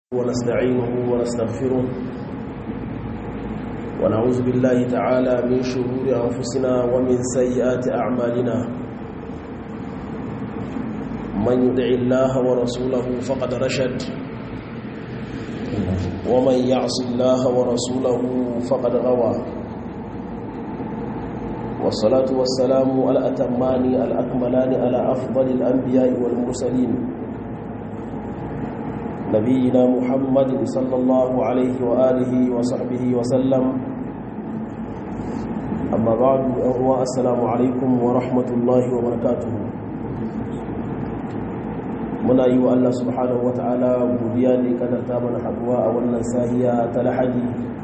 ونستعينه ونستغفره ونعوذ بالله تعالى من شرور أنفسنا ومن سيئات أعمالنا من يدع الله ورسوله فقد رشد ومن يعص الله ورسوله فقد غوى والصلاة والسلام الأتمان الأكملان على أفضل الأنبياء والمرسلين نبينا محمد صلى الله عليه وآله وصحبه وسلم أما بعد أهوى السلام عليكم ورحمة الله وبركاته muna yi wa Allah subhanahu wa ta'ala godiya da kadarta mana haduwa a wannan sahiya ta lahadi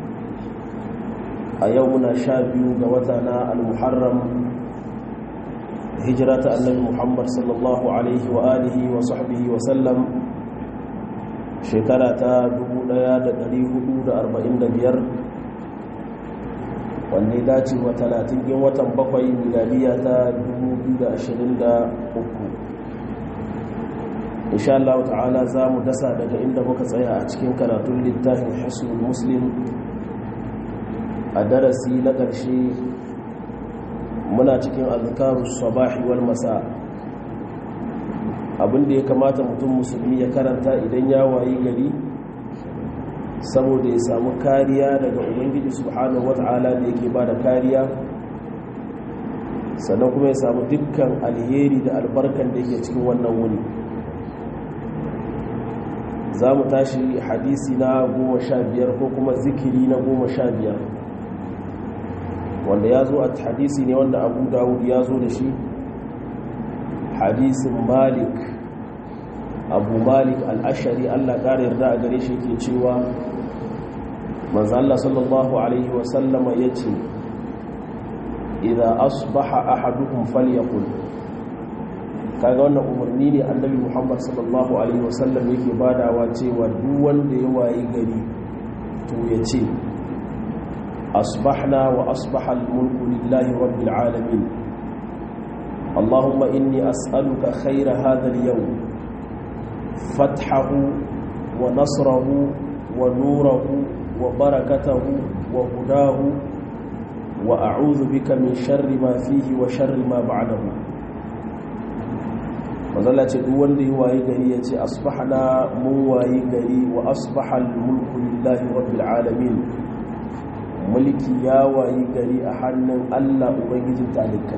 a yau muna sha biyu ga wata na al-muharram hijira ta annabi muhammad sallallahu alaihi wa alihi wa sahbihi wa sallam shekara ta 1445 wanda ya dace wa 30 yin watan bakwai miladiya ta 2023 insha Allah ta'ala za mu dasa daga inda muka tsaya a cikin karatun littafin hasul muslim a darasi na ƙarshe muna cikin azkarus sabahi wal masa' abinda ya kamata mutum musulmi ya karanta idan ya wayi gari saboda ya samu kariya daga ubangiji subhanahu wata'ala da yake ba da kariya sannan kuma ya samu dukkan alheri da albarkan da yake cikin wannan wuni za mu tashi hadisi na goma sha biyar ko kuma zikiri na goma sha biyar wanda ya zo a hadisi ne wanda abu dawud ya zo da shi hadisin malik abu malik al'ashari allah ƙara yarda a gare shi ke cewa manzo Allah sallallahu alaihi wasallama ya ce idan asbaha ahadukum falyakul kaga wannan umarni ne annabi muhammad sallallahu alaihi wasallam yake badawa cewa duk wanda ya wayi gari to ya ce asbahna wa asbaha al-mulku lillahi rabbil alamin اللهم إني أسألك خير هذا اليوم فتحه ونصره ونوره وبركته وهداه وأعوذ بك من شر ما فيه وشر ما بعده mazalla ce duk wanda yi waye gari ya ce asbahna mun waye gari wa asbahal mulku lillahi rabbil alamin mulki ya waye gari a hannun Allah ubangijin talikai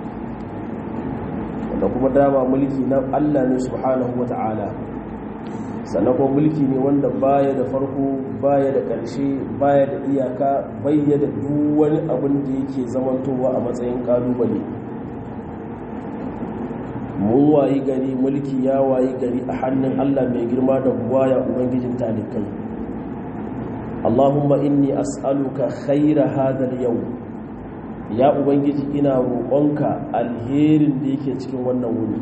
da kuma dama mulki na Allah ne subhanahu wata'ala sannan kuma mulki ne wanda baya da farko baya da ƙarshe baya da iyaka bayya da duk wani abin da yake zamantowa a matsayin ƙalubale mun wayi gari mulki ya wayi gari a hannun Allah mai girma da buwaya ubangijin talikai Allahumma inni as'aluka khaira hadha al-yawm ya ubangiji ina roƙonka alherin da yake cikin wannan wuni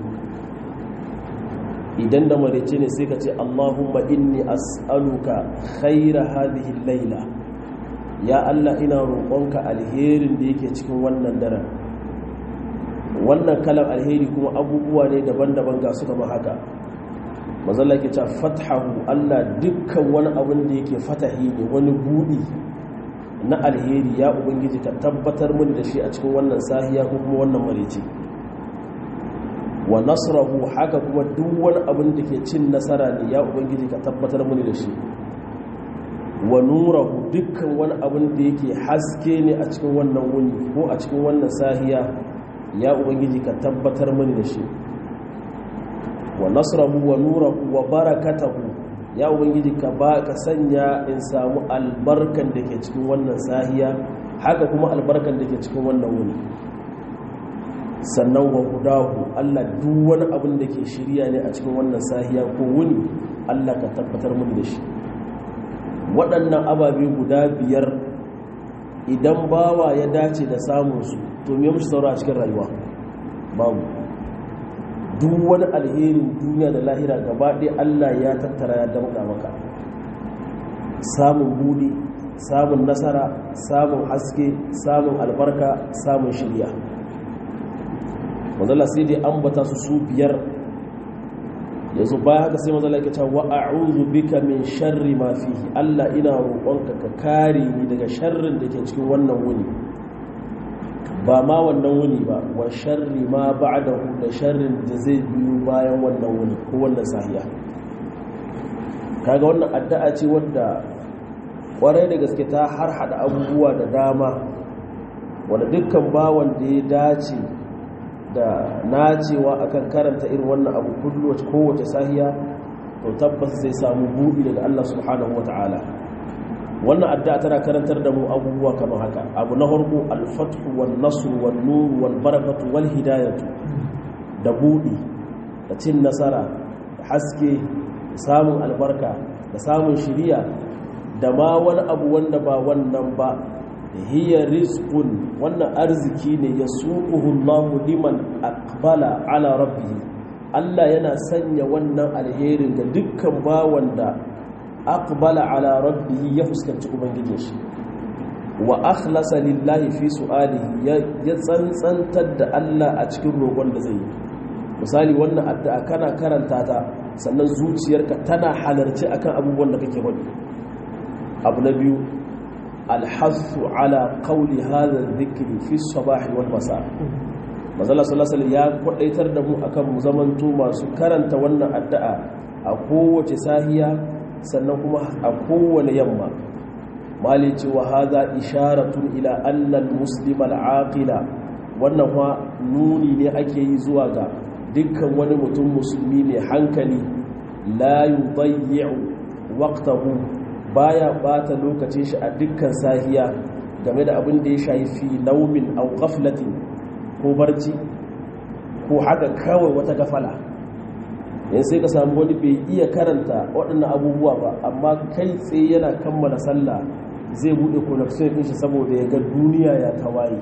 idan da marece ne sai ka ce allahumma inni as'aluka khaira hadhihi laila ya allah ina roƙonka alherin da yake cikin wannan daren wannan kalan alheri kuma abubuwa ne daban-daban ga su kama haka mazalla ke ce fathahu allah dukkan wani abin da yake fatahi ne wani buɗi na alheri ya ubangiji ka tabbatar mun da shi a cikin wannan sahiya ko kuma wannan marece wa nasrahu haka kuma duk wani abin da ke cin nasara ne ya ubangiji ka tabbatar mun da shi wa nurahu dukkan wani abin da yake haske ne a cikin wannan wuni ko a cikin wannan sahiya ya ubangiji ka tabbatar mun da shi wa nasrahu wa nurahu wa barakatahu ya ubangiji ka ba ka sanya in samu albarkan da ke cikin wannan sahiya haka kuma albarkan da ke cikin wannan wuni sannan wa hudahu Allah duk wani abin da ke shirya ne a cikin wannan sahiya ko wuni Allah ka tabbatar mun da shi waɗannan ababe guda biyar idan bawa ya dace da samunsu to me mushi saura a cikin rayuwa babu duk wani alherin duniya da lahira gaba ɗaya Allah ya tattara ya damƙa maka samun budi samun nasara samun haske samun albarka samun shirya wanzala sai dai ambata su su biyar yanzu baya haka sai mazala ke cewa wa a'udhu bika min sharri ma fihi Allah ina roƙonka ka kare ni daga sharrin da ke cikin wannan wuni ba ma wannan wuni ba wa sharri ma ba'dahu da sharrin da zai biyo bayan wannan wuni ko wannan sahiya kaga wannan addu'a ce wanda kwarai da gaske ta har hada abubuwa da dama wanda dukkan bawan da ya dace da nacewa akan karanta irin wannan abu kullu kowace sahiya to tabbas zai samu buɗi daga Allah subhanahu wata'ala wannan addu'a tana karantar da mu abubuwa kamar haka abu na farko al-fathu wan nasr wan nur wal barakatu wal hidayatu da buɗi da cin nasara da haske da samun albarka da samun shiriya da ma wani abu wanda ba wannan ba hiya rizqun wannan arziki ne ya suquhu Allahu liman aqbala ala rabbih Allah yana sanya wannan alherin ga dukkan bawan da aqbala ala rabbih ya fuskanci ubangijin shi wa akhlasa lillahi fi su'alihi ya tsantsantar da Allah a cikin roƙon da zai yi misali wannan addu'a kana karanta ta sannan zuciyarka tana halarci akan abubuwan da kake faɗi abu na biyu alhassu ala kauli hada zikiri fi sabahi wal masa mazala sallallahu ya kwadaitar da mu akan mu zamanto masu karanta wannan addu'a a kowace sahiya sannan kuma a kowane yamma mali ce wa hada isharatun ila anna al-muslim al-aqila wannan wa nuni ne ake yi zuwa ga dukkan wani mutum musulmi mai hankali la yudayyi'u waqtahu baya bata lokacin shi a dukkan sahiya game da abin da ya shayi fi naumin au ghaflatin ko barci ko haka kawai wata gafala yanzu sai ka samu wani bai iya karanta waɗannan abubuwa ba amma kai tsaye yana kammala sallah zai buɗe connection ɗin shi saboda ya ga duniya ya tawaye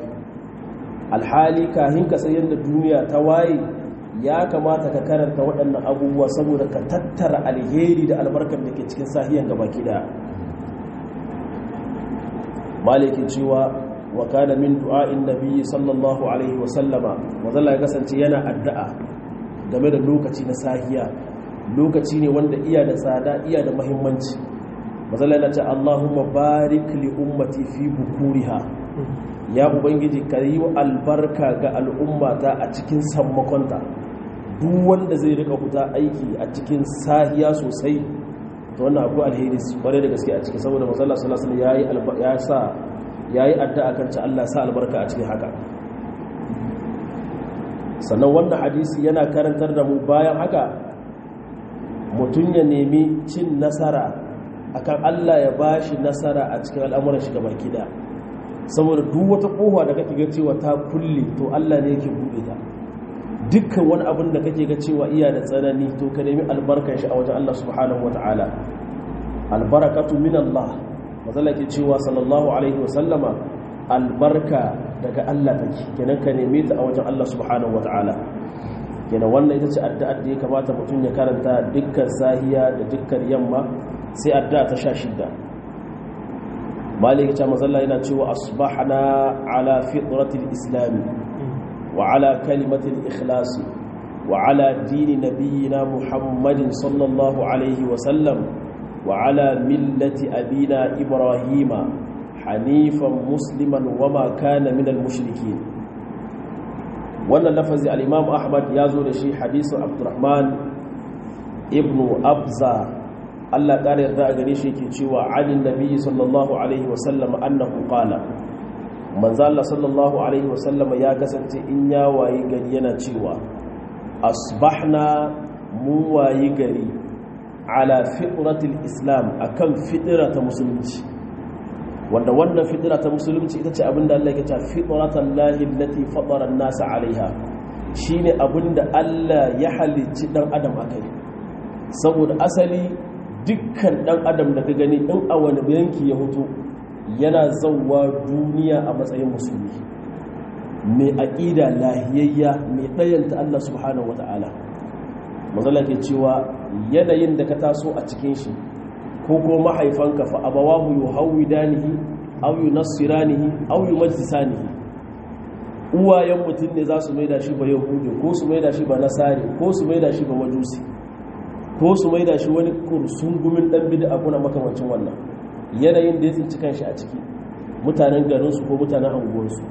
alhali kahin ka sai yadda duniya ta waye ya kamata ka karanta waɗannan abubuwa saboda ka tattara alheri da albarkar da ke cikin sahiyan gabaki daya malikin cewa wa kana min du'a'in nabiyyi sallallahu alaihi wa sallama wazalla ya kasance yana addu'a game da lokaci na sahiya lokaci ne wanda iya da tsada iya da muhimmanci wazalla yana ce Allahumma barik li ummati fi bukuriha ya ubangiji ka yi albarka ga al'ummata a cikin sammakonta duk wanda zai rika fita aiki a cikin sahiya sosai to wannan akwai alheri kware da gaske a ciki saboda masalla sallallahu alaihi wasallam ya sa yayi addu'a kan ta Allah sa albarka a cikin haka sannan wannan hadisi yana karantar da mu bayan haka mutum ya nemi cin nasara akan Allah ya bashi nasara a cikin al'amuran shi gaba kida saboda duk wata kofa da kake ga cewa ta kulle to Allah ne yake bude ta dukkan wani abin da kake ga cewa iya da tsanani to ka nemi albarkar shi a wajen Allah subhanahu wataala albarakatu min Allah mazalla ke cewa sallallahu alaihi wasallama albarka daga Allah take kenan ka neme ta a wajen Allah subhanahu wataala kenan wannan ita ce addu'ar da ya kamata mutum ya karanta dukkan sahiya da dukkan yamma sai addu'a ta sha shida malik ta mazalla yana cewa asbahna ala fitratil islam wa ala kalimatil ikhlas wa ala dini nabiyyina muhammadin sallallahu alaihi wa sallam wa ala millati abina ibrahima hanifan musliman wa ma kana minal mushrikin wannan lafazi al-imam ahmad ya zo da shi hadisin abdurrahman ibnu abza Allah ƙara yarda a gare shi yake cewa alin nabiyyi sallallahu alaihi wasallam annahu qala manzo Allah sallallahu alaihi wasallam ya kasance in ya wayi gari yana cewa asbahna mu wayi gari ala fitratil islam akan fitra ta musulunci wanda wannan fitra ta musulunci ita ce abinda Allah yake cewa fitratan lahi allati fatara an-nasa alaiha shine abinda Allah ya halicci dan adam akai saboda asali dukkan dan adam da ka gani in a wani yanki ya hutu yana zauwa duniya a matsayin musulmi mai aƙida lahiyayya mai ɗayanta Allah subhanahu wata'ala mazala ke cewa yanayin da ka taso a cikin shi ko ko mahaifanka fa abawahu yuhawidanihi aw yunassiranihi aw yumajjisanihi uwayen mutum ne za su maida shi ba yahudi ko su maida shi ba nasari ko su maida shi ba majusi ko su maida shi wani kursun gumin dan bid'a kuna makamancin wannan yanayin da ya tsinci kanshi a ciki mutanen garinsu ko mutanen anguwarsu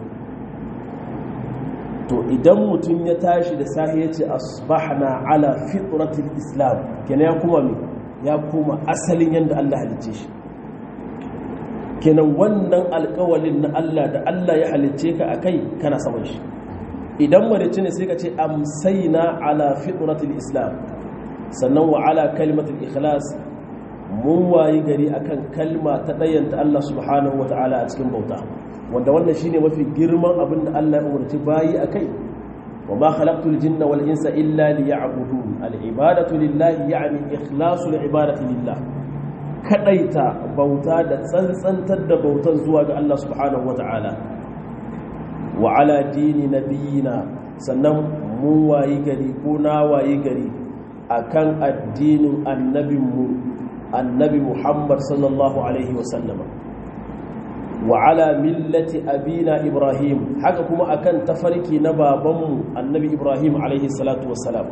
to idan mutum ya tashi da sahi ya ce asbahna ala fitratil islam kenan ya kuma me ya kuma asalin yadda Allah halicce shi kenan wannan alkawalin na Allah da Allah ya halicce ka akai kana saman shi idan marice ne sai ka ce amsaina ala fitratil islam sannan wa ala kalimatul ikhlas mun wayi gari akan kalma ta ɗayanta Allah subhanahu wa ta'ala a cikin bauta wanda wannan shine mafi girman abin da Allah ya umarci bayi akai wa ma khalaqtul jinna wal insa illa liya'budun al ibadatu lillahi ya'ni ikhlasul ibadati lillah kadaita bauta da tsantsantar da bautan zuwa ga Allah subhanahu wa ta'ala wa ala dini nabiyina sannan mun wayi gari ko na wayi gari akan addinin annabinmu annabi muhammad sallallahu alaihi wasallama wa ala millati abina ibrahim haka kuma akan tafarki na babanmu annabi ibrahim alaihi salatu wassalam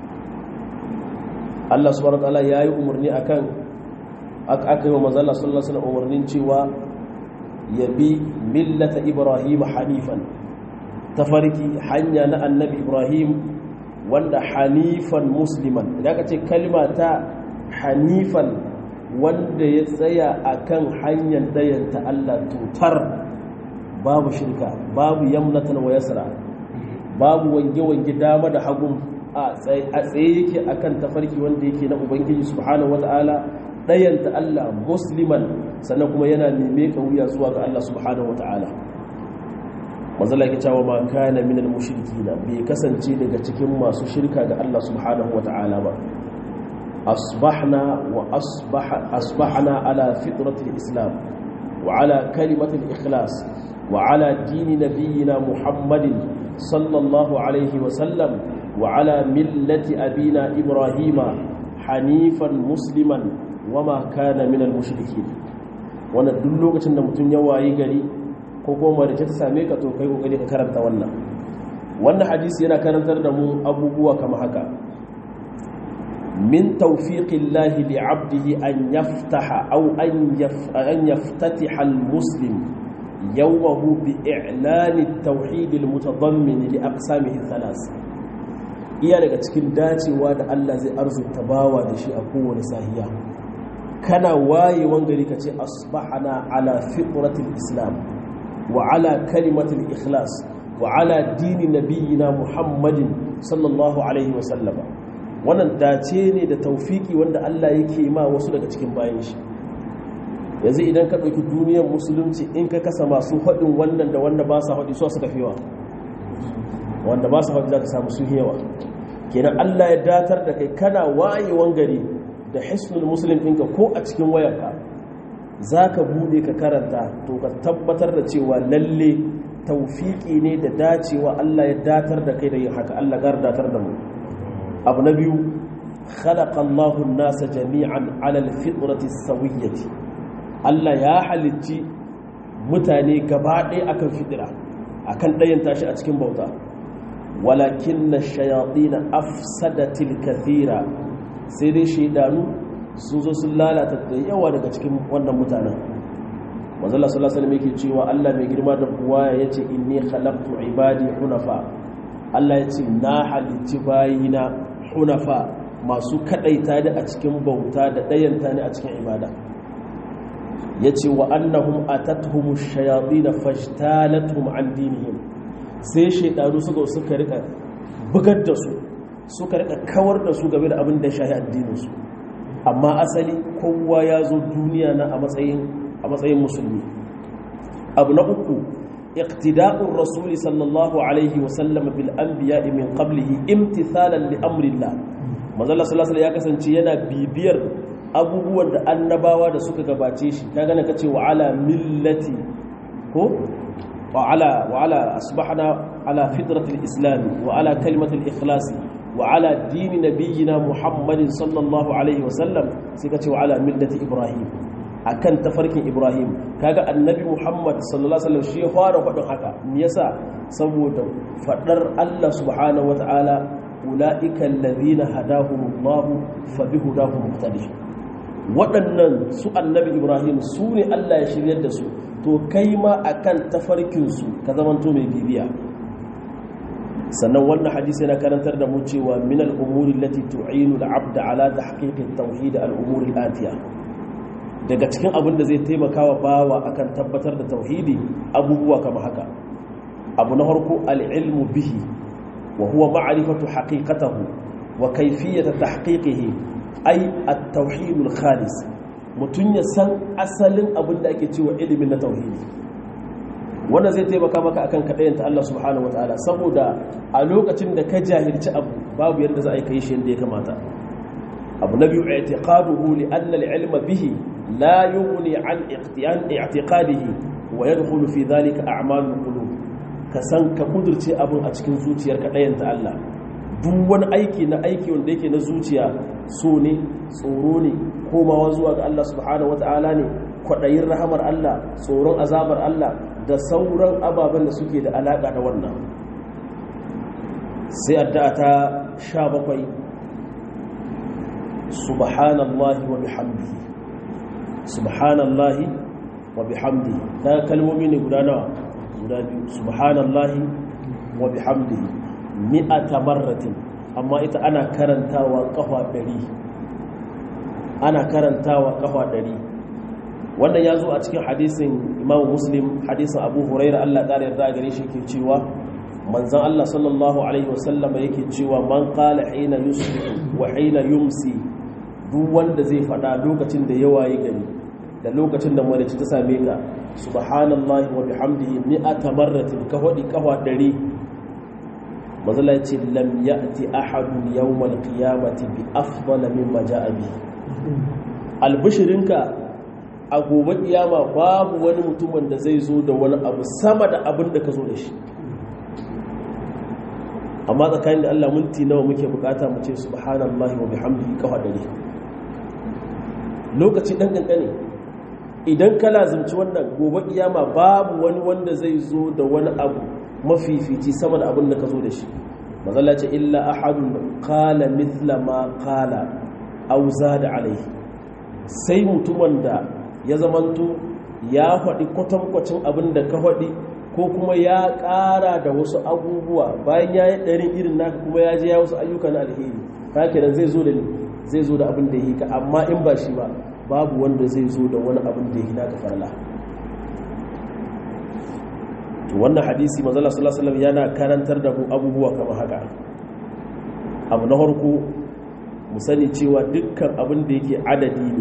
Allah subhanahu wataala yayi umarni akan aka yi wa manzala sallallahu alaihi wasallam umarnin cewa yabi millata ibrahim hanifan tafarki hanya na annabi ibrahim wanda hanifan musliman idan ka ce kalma ta hanifan wanda ya tsaya a kan hanyar dayanta Allah tutar babu shirka babu yamnatan wa yasra babu wange-wange dama da hagun a tsaye yake a kan tafarki wanda yake na ubangiji subhanahu wata'ala dayanta Allah musliman sannan kuma yana neme wuya zuwa ga Allah subhanahu wata'ala mazala yake cewa ma kana minal mushrikina bai kasance daga cikin masu shirka ga Allah subhanahu wata'ala ba أصبحنا وأصبح أصبحنا على فطرة الإسلام وعلى كلمة الإخلاص وعلى دين نبينا محمد صلى الله عليه وسلم وعلى ملة أبينا إبراهيم حنيفا مسلما وما كان من المشركين wannan duk lokacin da mutum ya wayi gari ko kuma da ta same ka to kai kokari ka karanta wannan wannan hadisi yana karantar da mu abubuwa kamar haka من توفيق الله لعبده أن يفتح أو أن, يف أن يفتتح المسلم يومه بإعلان التوحيد المتضمن لأقسامه الثلاث iya daga cikin dacewa da Allah zai arzuta bawa da shi a kowane sahiya kana waye wangari ka ce asbahana ala fitratil islam wa ala kalimatil ikhlas wa ala dini nabiyina muhammadin sallallahu alaihi wa sallama wannan dace ne da taufiki wanda Allah yake ma wasu daga cikin bayan shi yanzu idan ka ɗauki duniyar musulunci in ka kasa masu haɗin wannan da wanda ba sa haɗi so suka fi yawa wanda ba su haɗi za ka samu sun yawa kenan Allah ya datar da kai kana wayewan gari da hisnul muslim ɗinka ko a cikin wayarka za ka buɗe ka karanta to ka tabbatar da cewa lalle taufiki ne da dacewa Allah ya datar da kai da yin haka Allah gar datar da mu abu na biyu khalaqallahu nasa jami'an ala alfitrati sawiyyati Allah ya halicci mutane gaba ɗaya akan fitira akan ɗayan tashi a cikin bauta walakin na shayatin afsadatil kathira sai dai shaidanu sun zo sun lalata da yawa daga cikin wannan mutanen manzala sallallahu alaihi wasallam yake cewa Allah mai girma da buwaya yace inni khalaqtu ibadi hunafa Allah yace na halicci bayina hunafa masu kadaita da a cikin bauta da dayanta ne a cikin ibada yace wa annahum atatuhum ash-shayatin fajtalathum an dinihim sai shaidanu suka suka rika bugar da su suka rika kawar da su game da abin da shahi addinin su amma asali kowa ya zo duniya na a matsayin a matsayin musulmi abu na uku iqtida'ur rasuli sallallahu alaihi wa sallam bil anbiya min qablihi imtithalan li amrillah manzo Allah sallallahu alaihi ya kasance yana bibiyar abubuwan da annabawa da suka gabace shi kaga na kace wa ala millati ko wa ala wa ala asbahna ala fitratil islam wa ala kalimatil ikhlas wa ala dini nabiyyina muhammadin sallallahu alaihi wa sallam sai kace wa ala millati ibrahim akan tafarkin Ibrahim kaga annabi Muhammad sallallahu alaihi wasallam shi ya fara faɗin haka me yasa saboda faɗar Allah subhanahu wataala ulaika alladhina hadahumullahu fa bihudahum muqtadi waɗannan su annabi ibrahim su ne Allah ya shiryar da su to kai ma akan tafarkin su ka zamanto mai bibiya sannan wannan hadisi yana karantar da mu cewa min al-umuri allati tu'inu al-'abd ala tahqiq at-tauhid al-umuri al-atiya daga cikin abin da zai taimaka wa bawa akan tabbatar da tauhidi abubuwa kamar haka abu na farko al-ilmu bihi wa huwa ma'rifatu haqiqatahu wa kayfiyatu tahqiqihi ay at-tauhid al-khalis mutun ya san asalin abin da ake cewa ilimin na tauhidi wannan zai taimaka maka akan kaɗayanta Allah subhanahu wa ta'ala saboda a lokacin da ka jahilci abu babu yadda za a yi kai shi yadda ya kamata abu na biyu i'tiqaduhu li anna al-ilma bihi la yughni an iqtiyan i'tiqadihi wa yadkhulu fi dhalika a'malul qulub ka san ka kudurce abin a cikin zuciyar kaɗayanta Allah duk wani aiki na aiki wanda yake na zuciya so ne tsoro ne komawa zuwa ga Allah subhanahu wa ta'ala ne kwaɗayin rahamar Allah tsoron azabar Allah da sauran ababen da suke da alaƙa da wannan sai addu'a ta sha bakwai subhanallahi wa bihamdihi subhanallahi wa bihamdihi ta kalmomi ne guda nawa guda biyu subhanallahi wa bihamdihi mi'ata marratin amma ita ana karantawa kafa ɗari ana karantawa kafa ɗari wannan ya zo a cikin hadisin imamu muslim hadisin abu huraira allah ƙara yarda a gare shi ke cewa manzan allah sallallahu alaihi wasallam yake cewa man qala hina yusbihu wa hina yumsi duk wanda zai faɗa lokacin da yawa yi gani da lokacin da marici ta same ka subhanallahi wa bihamdihi mi'ata marratin ka hadi kafa dari mazala ce lam ya'ti ahadun yawmal qiyamati bi afdala mimma ja'a bi albishirinka a gobe kiyama babu wani mutumin da zai zo da wani abu sama da abin da ka zo da shi amma tsakanin da Allah minti nawa muke bukata mu ce subhanallahi wa bihamdihi kafa dare lokaci dan kankane idan ka lazimci wannan gobe kiyama babu wani wanda zai zo da wani abu mafifici sama da abin da ka zo da shi mazalla ce illa ahadun qala mithla ma qala aw zada alaihi sai mutumin da ya zamanto ya faɗi kwatankwacin abin da ka faɗi ko kuma ya ƙara da wasu abubuwa bayan ya yi ɗarin irin naka kuma ya je ya wasu ayyuka na alheri haka nan zai zo da zai zo da abin da yi ka amma in ba shi ba babu wanda zai zo da wani abin da yi naka farla to wannan hadisi manzala sallallahu alaihi yana karantar da mu abubuwa kamar haka abu na farko mu sani cewa dukkan abin da yake adadi ne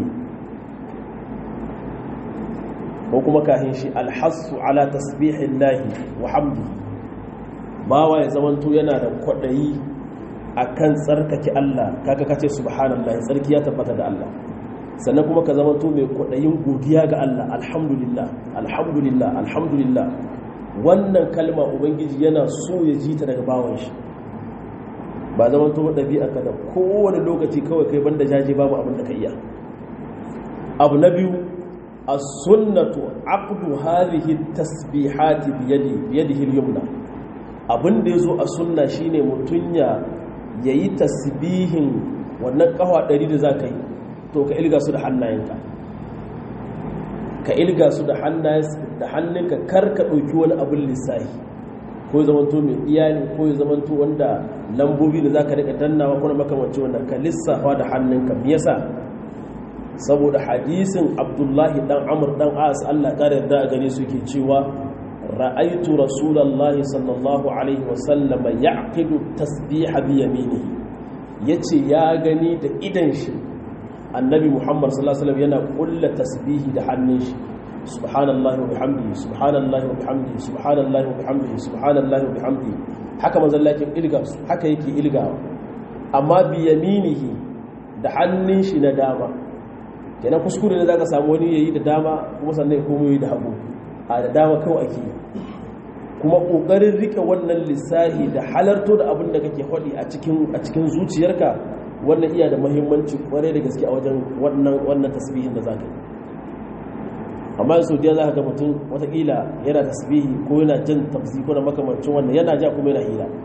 ko kuma kahin shi alhassu ala tasbihin lahi wa hamdi bawa ya zamanto yana da kwaɗayi a kan tsarkake Allah kaga kace subhanallahi tsarki ya tabbata da Allah sannan kuma ka zamanto mai kwaɗayin godiya ga Allah alhamdulillah alhamdulillah alhamdulillah wannan kalma ubangiji yana so ya ji ta daga bawan shi ba zamanto ɗabi'a ka da kowane lokaci kawai kai banda jaje babu abin da ka iya abu na biyu as-sunnatu aqdu hadhihi tasbihati biyadi biyadihi al-yumna abinda yazo a sunna shine mutunya yayi tasbihin wannan kafa 100 da zaka yi to ka ilga su da hannayenka ka ilga su da hannayen da hannunka kar ka dauki wani abin lissahi ko zamanto mai iyali ko zamanto wanda lambobi da zaka rika dannawa ko makamancin wannan ka lissafa da hannunka me yasa saboda hadisin abdullahi dan amur dan as Allah ta yarda a gare su ke cewa ra'aitu rasulullahi sallallahu alaihi wasallam ya'qidu tasbiha bi yaminihi yace ya gani da idan shi annabi muhammad sallallahu alaihi wasallam yana kulla tasbihi da hannun shi subhanallahi wa bihamdihi subhanallahi wa bihamdihi subhanallahi wa bihamdihi subhanallahi wa bihamdihi haka manzon Allah yake ilga haka yake ilgawa amma bi yaminihi da hannun shi na dama kenan kuskure ne za ka samu wani yayi da dama kuma sannan kuma yayi da hagu a da dama kawai ake kuma kokarin rike wannan lissahi da halarto da abin da kake faɗi a cikin a cikin zuciyarka wannan iya da muhimmanci kwarai da gaske a wajen wannan wannan tasbihin da zaka yi amma yanzu da za ka ga mutum watakila yana tasbihi ko yana jin tafsi ko da makamancin wannan yana ja kuma yana hira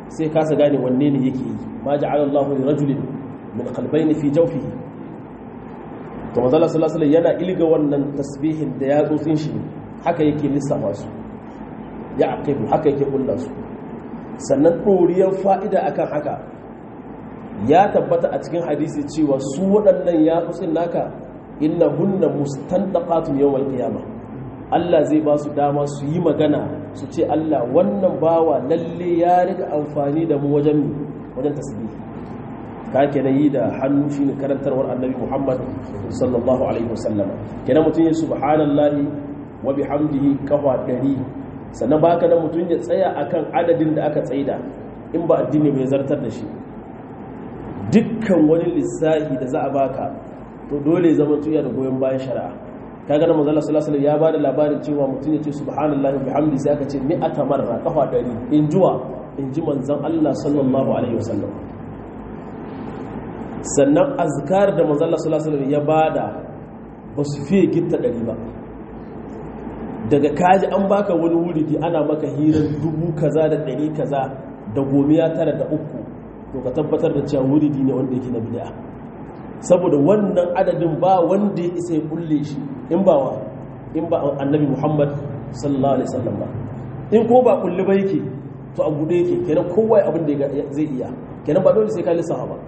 sai kasa gane wanne ne yake yi ma ja'ala Allahu li rajulin min qalbayni fi jawfihi to manzo Allah sallallahu alaihi yana ilga wannan tasbihin da ya tsotsin shi haka yake lissafa su ya aqibu haka yake kullu su sannan doriyar fa'ida akan haka ya tabbata a cikin hadisi cewa su waɗannan ya tsotsin naka innahunna mustandaqatun yawmal qiyamah Allah zai ba su dama su yi magana su ce Allah wannan bawa lalle ya riga amfani da mu wajen wajen tasbihi ka kenan yi da hannu shine karantarwar annabi Muhammad sallallahu alaihi wasallam kenan mutum ya subhanallahi wa bihamdihi kafa dari sannan baka da mutum ya tsaya akan adadin da aka tsaida in ba addini bai zartar da shi dukkan wani lissahi da za a baka to dole zama tuya da goyon bayan shari'a kaga na manzo sallallahu alaihi ya bada labarin cewa mutum ya ce subhanallahi wa bihamdi sai aka ce mi'ata marra kafa dari in juwa in ji manzon Allah sallallahu alaihi wasallam sannan azkar da manzo sallallahu alaihi ya bada ba su fiye gitta dari ba daga kaji an baka wani wuri ana maka hirar dubu kaza da dari kaza da gomiya tara da uku to ka tabbatar da cewa wuridi ne wanda yake na bid'a saboda wannan adadin ba wanda ya isa ya kulle shi in ba wa in ba annabi muhammad sallallahu alaihi wasallam ba in ko ba kulle ba yake to a gude yake kenan kowa abin da zai iya kenan ba dole sai ka lissafa ba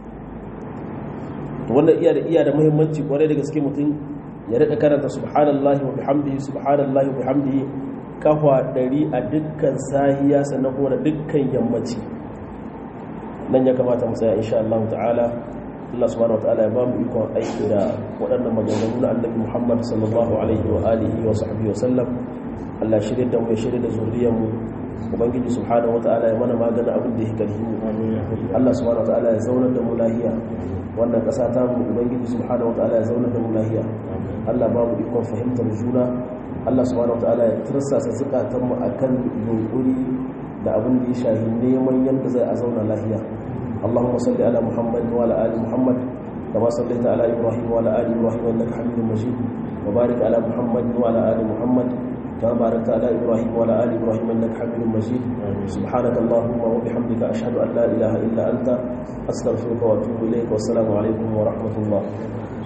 to wannan iya da iya da muhimmanci kwarai da gaske mutum ya rika karanta subhanallahi wa bihamdihi subhanallahi wa bihamdihi kafa dari a dukkan sahiya sannan kuma da dukkan yammaci nan ya kamata mu tsaya insha Allah ta'ala Allah subhanahu wataala ya ba mu ikon aiki da waɗannan maganganu na annabi Muhammad sallallahu alaihi wa alihi wa sahbihi wa sallam Allah shirye da mu ya shirye da zuriyar mu ubangiji subhanahu wataala ya mana magana abin da yake karhi mu Allah subhanahu wataala ya zauna da mu lahiya wannan ƙasa ta mu ubangiji subhanahu wataala ya zauna da mu lahiya Allah ba mu ikon fahimtar juna Allah subhanahu wataala ya tirsasa zukatan mu akan yunkuri da abin da ya shahi neman yadda zai a zauna lahiya اللهم صل على محمد وعلى ال محمد كما صليت على ابراهيم وعلى ال ابراهيم انك حميد مجيد وبارك على محمد وعلى ال محمد كما باركت على ابراهيم وعلى ال ابراهيم انك حميد مجيد سبحانك اللهم وبحمدك اشهد ان لا اله الا انت استغفرك واتوب اليك والسلام عليكم ورحمه الله